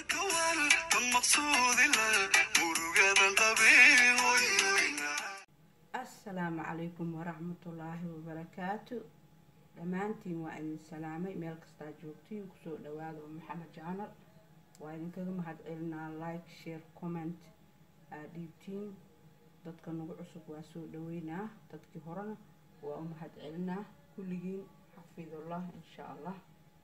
asalaamu calaykum waraxmatullaahi wabarakaatu dhammaantiin waa idin salaamay meel kastaa joogtiin kusoo dhawaada oo maxamed jaanal waa idinkaga mahad celinaa like share comment aa dhiibtiin dadka nagu cusub waa soo dhaweynaa dadkii horena waa u mahad celinaa kulligiin xafidullah insha allah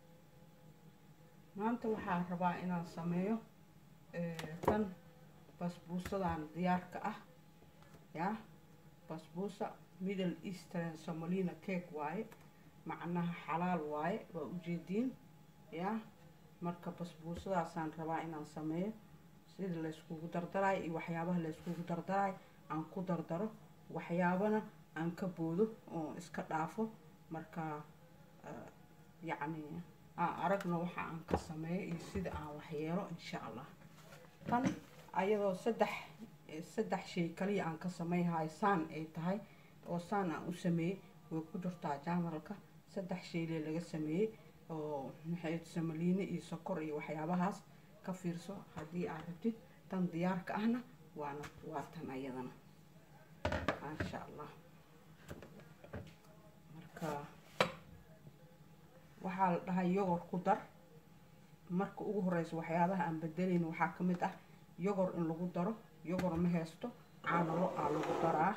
maanta waxaa rabaa inaan sameeyo tan basbuusadan diyaarka ah yaa basbuusa middle eastern somalina cake waaye macnaha xalaal waaye waa ujeediin yaa marka basbuusadaasaan rabaa inaan sameeyo sida layskugu dardarayo iyo waxyaabaha layskugu dardarayo aan ku dardaro waxyaabana aan ka boodo oo iska dhaafo marka yacni aan aragno waxa aan ka sameeyo iyo sida aan waxyeelo insha allah tan ayadoo saddex saddex shay kaliya aan ka sameyhayo saan ay tahay oo saan aan u sameeyey way ku jirtaa janalka saddex shayle laga sameeyey oo maxay samaliine iyo sokor iyo waxyaabahaas ka fiirso haddii aad rabtid tan diyaarka ahna waana waa tan ayadana maasha allah marka waxaa la dhahay yogor ku dar marka ugu horeysa waxyaabaha aan bedelayn waxaa ka mid ah yogor in lagu daro yogor ma haysto caanalo aa lagu daraa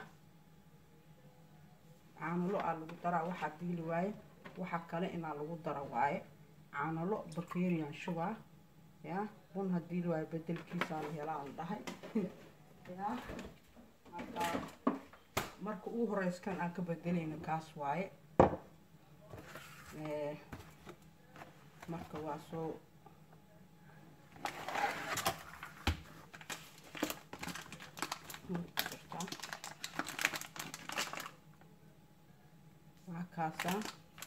caanalo aa lagu daraa waxaa diili waaye waxa kale inaa lagu dara waaye caanalo bakerian sugar yaa bun hadii la waayo bedelkiisaa la helaa la dhahay yaa marka marka ugu horeyskan aan ka bedelayna kaas waaye marka waa soo waa kaasaa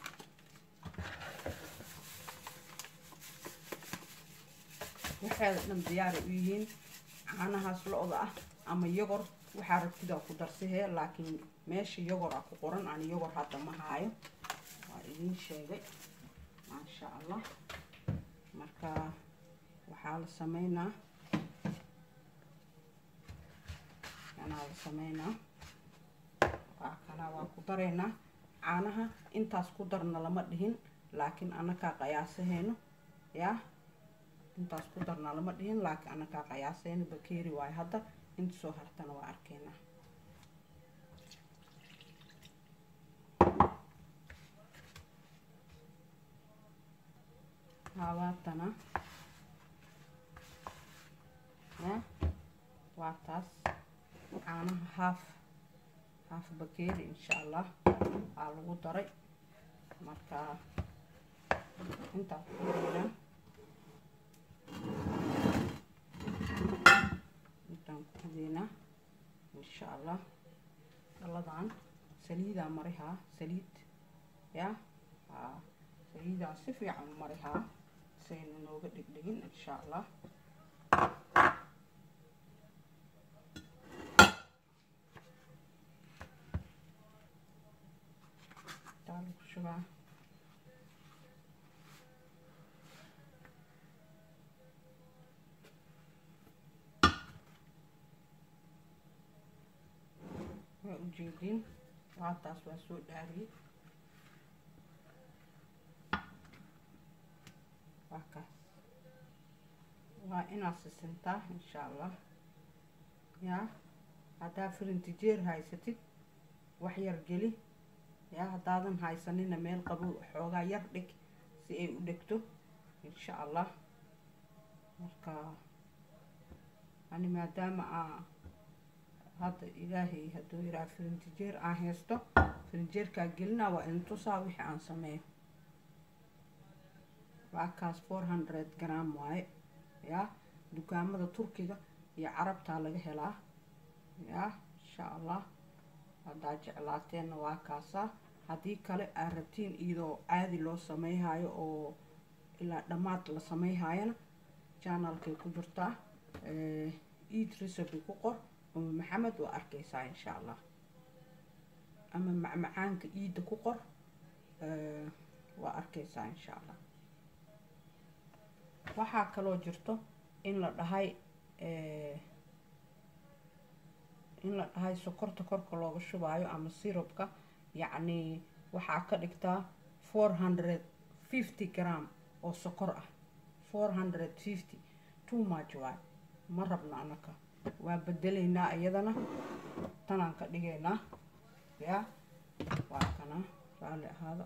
waxeeda dhan diyaaray u yihiin caanahaas lo-da ah ama yogor waxaa rabtidaa ku darsahee laakiin meesha yogor a ku qoran ani yogor hadda ma haayo waa idiin sheegay maasha allah marka waxaa la sameynaa kanaa la sameynaa waa kanaa waa ku dareynaa caanaha intaas ku darna lama dhihin laakiin anakaa qayaasahayno yaa intaas ku darna lama dhihin laakiin anakaa qayaasahayno bakeeri waayo hadda inta soo hartana waa arkeynaa hawaatana ya waa taas caanaha haaf haaf bakeeri insha allah aa lagu daray marka intaa ku dareynaa intaan ku rideynaa insha allah dhaladan saliidaa marihaa saliid ya aa saliidaa si fiican u marihaa sayna nooga dhegdhegin insha allah lagu shubaa waa ujeediin waataas waa soo dhaariyey waa kaas waa inaad sisintaa insha allah yaa haddaa firintijeer haysatid wax yar geli yaa haddaadan haysanina meel qabow xoogaa yar dhig si ay u dhegto insha allah marka ani maadaama aa hadda ilaahay hadduu yaraa firintijeer aan haysto firinjeerkaa gelinaa waa in tusaa wixii aan sameeyo waa kaas four hundred gram waaye yaa dukaamada turkiga iyo carabtaa laga helaa yaa insha allah haddaa jeclaateenna waa kaasaa haddii kale aad rabtiin iyadoo caadi loo sameyhayo oo ilaa dhammaad la sameyhayana janalkay ku jirtaa eid recipe ku qor uma maxamed waa arkeysaa insha allah ama macmacaanka iidda ku qor waa arkeysaa insha allah waxaa kaloo jirto in la dhahay in la dhahay sokorta korka looga shubaayo ama sirobka yacni waxaa ka dhigtaa four hundred fifty gram oo sokor ah four hundred fifty too much waay ma rabno anaka waa bedelaynaa iyadana tanaan ka dhigaynaa yaa waa kana raalli ahaada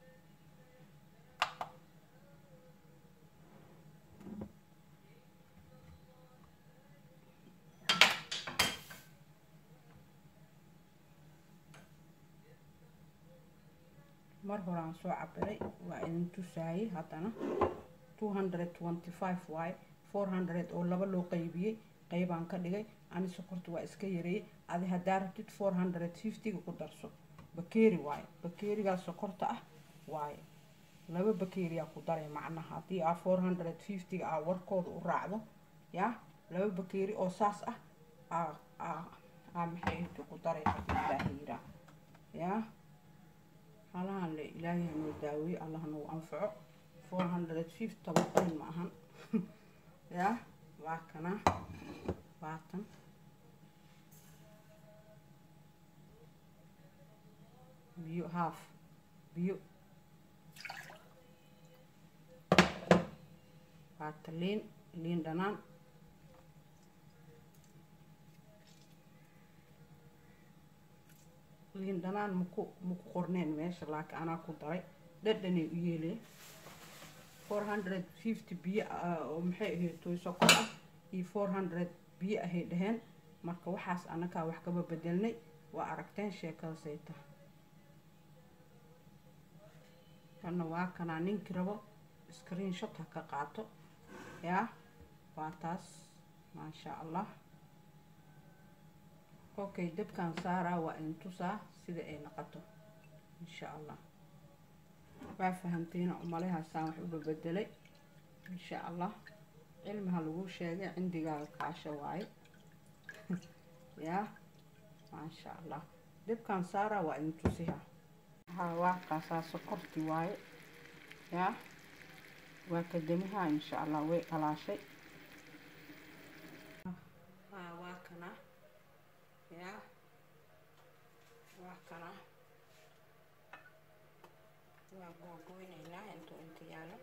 mar horaan soo cabiray waa idin tusaayay haddana two hundred twenty five waaye four hundred oo laba loo qaybiyey qaybaan ka dhigay ani sokorta waa iska yareeyey adi haddaa rabtid four hundred fiftyga ku darso bakeeri waaye bakeerigaa sokorta ah waaye laba bakeeriyaa ku daray macnaha haddii aa four hundred fiftyga aa warkooda u raacdo yaa laba bakeeri oo saas ah aa aa aa maxay inta ku daray haddii ilaaha yiraa yaa halahan le ilaahay hanoo daaweeye allah nagu anfaco four hundred fifty toban ma ahan yaa waa kana waatan biyo haaf biyo waata liin liin dhanaan liin dhanaan maku maku qorneen meesha laakiin anaa ku daray dhadhanay u yeelee four hundred fifty biyo oo maxay ahayd toy sokor ah iyo four hundred biyo ahay dhaheen marka waxaas anakaa wax kaba bedelnay waa aragteen sheekadasay tahay kana waa kanaa ninkii rabo screen shot ha ka qaato yaa waa taas maasha allah okay dabkan saaraa waa in tusaa sida ay noqoto insha allah waa fahamtayna umalehaasaan wax uba bedelay insha allah cilmiha lagu sheegay cindigaaga kaasha waaye yaa maasha allah dabkan saaraa waa in tusiha haa waa kaasaa sokorti waaye yaa waa kadamaha insha allah way dhalaashay haa waa kana yaa waa kana waa googoynaynaa intuu inta yaalo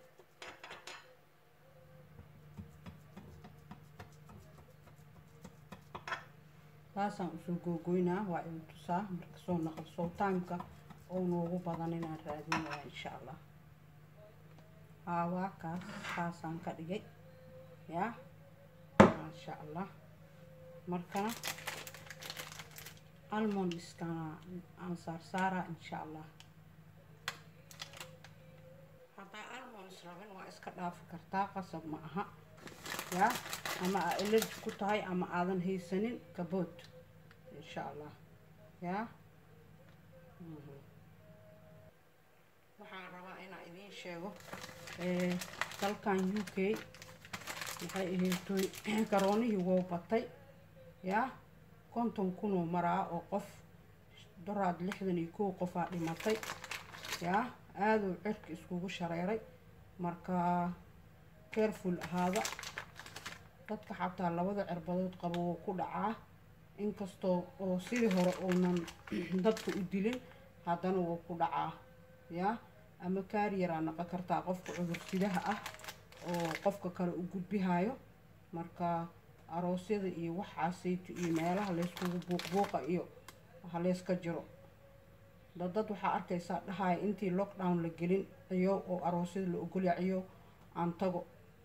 saasaan usoo googoynaa waa idin tusaa marka soo naqal sowtaanka oo noogu badan inaan raadinaya insha allah haa waa kaas saasaan ka dhigay yaa maasha allah markana almondiskana aan saarsaaraa insha allah haddaa almonds rabin waa iska dhaafi kartaa qasab ma aha yaa ama aa elerji ku tahay ama aadan haysanin kabood insha allah yaa waxaan rabaa inaan idiin sheego dalkan u k maxay ahaytoy garoonihii wou batay yaa konton kunoo maraa oo qof doraad lixdan iyo kow qofaa dhimatay yaa aaduu cirka iskugu shareeray marka careful ahaada dadka xataa labada cirbadood qabo wuu ku dhacaa inkastoo oo sidii hore uunan dadka u dilin haddana wuu ku dhacaa yaa ama kaariyaraa naqon kartaa qofka cudursidaha ah oo qofka kale u gudbihayo marka aroosyada iyo waxaasayto iyo meelaha layskugu buuqbuuqa iyo ha layska jiro dadad waxaa arkaysaa dhahaya intii lockdown la gelin ciyo oo aroosyada la ogolya ciyo aan tago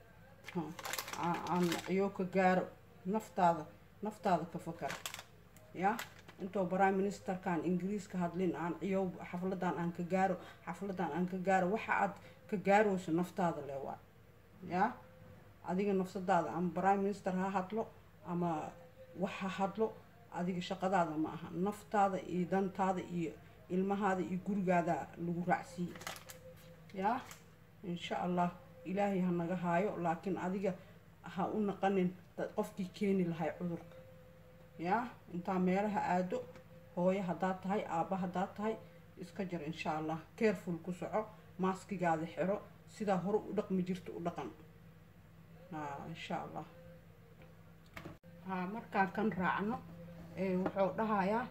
aan ciyo ka gaaro naftaada naftaada ka fakar yaa intoo prime ministerkan ingiriiska hadlin aan ciyow xafladan aan ka gaaro xafladan aan ka gaaro waxa aad ka gaarayso naftaada le waa yaa adiga nafsadaada ama prime minister ha hadlo ama wax ha hadlo adiga shaqadaada ma aha naftaada iyo dantaada iyo ilmahaada iyo gurigaada lagu raacsiiye yaa insha allah ilaahay ha naga haayo laakiin adiga ha u naqanin qofkii keeni lahay cudurka yaa intaa meelaha aado hooyo haddaad tahay aabba haddaad tahay iska jir insha allah careful ku soco maaskigaada xiro sidaa hore u dhaqmi jirta u dhaqan haa insha allah haa markaan kan raacno wuxuu dhahayaa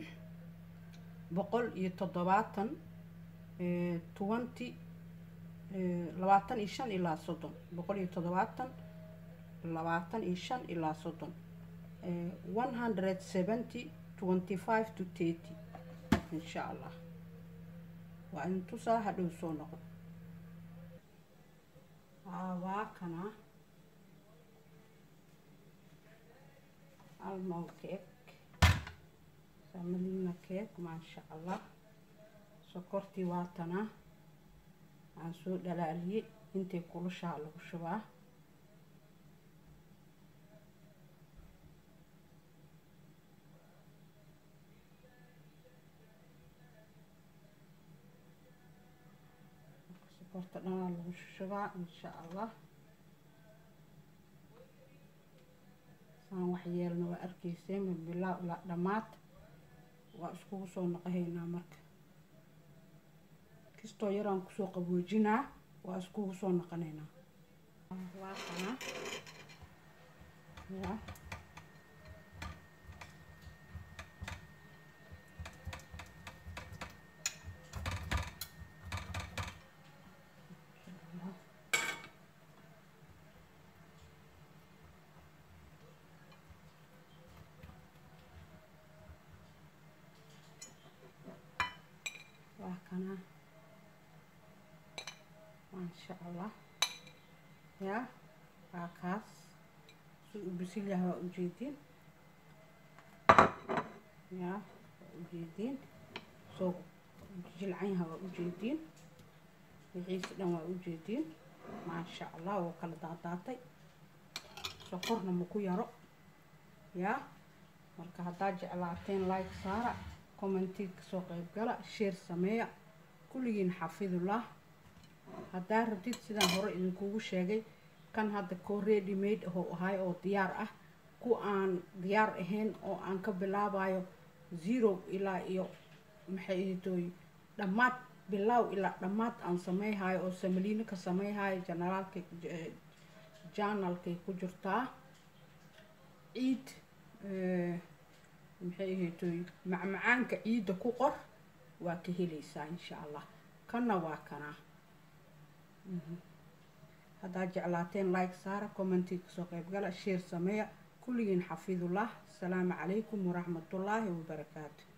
boqol iyo toddobaatan twenty labaatan iyo shan ilaa soddon boqol iyo toddobaatan labaatan iyo shan ilaa soddon one hundred seventy twenty five to thirty insha allah waa intusaa hadhow soo noqon waa kana almow cake samalina cake maasha allah sokortii waatana aan soo dhalaaliyey intay kulushaa lagu shubaa sokorta dhanaa lagu shubaa insha allah saan waxyeelna waa arkaysay min bilaa ilaa dhammaad waa iskugu soo naqahaynaa marka kastoo yaraan kusoo qaboojinaa waa iskugu soo naqanaynaa waa kana ya waa kana maasha allah ya waa kaas si u bisil yahay waa ujeediin ya waa ujeediin soo jilcan yahay waa ujeediin wixiisi dhan waa ujeediin maasha allah wuu kala daadaatay sokorna maku yaro ya marka haddaad jeclaateen like saara commenti kasoo qayb gala sheer sameeya kulligiin xafidullah haddaa rabtid sidaan hore idinkugu sheegay kan hadda koo ready made ahoo ahay oo diyaar ah ku aan diyaar ahayn oo aan ka bilaabayo zero ilaa iyo maxay idintooy dhammaad bilaaw ilaa dhammaad aan sameyhayo oo samaliino ka sameyhayo janalaalkay janalkay ku jirtaa ciid maxay ahaytoy macmacaanka ciidda ku qor waa ka helaysaa insha allah kanna waa kanaa haddaad jeclaateen like saara commenti kasoo qayb gala sheer sameeya kulligiin xafidullah asalaamu calaykum waraxmatullaahi wabarakaatu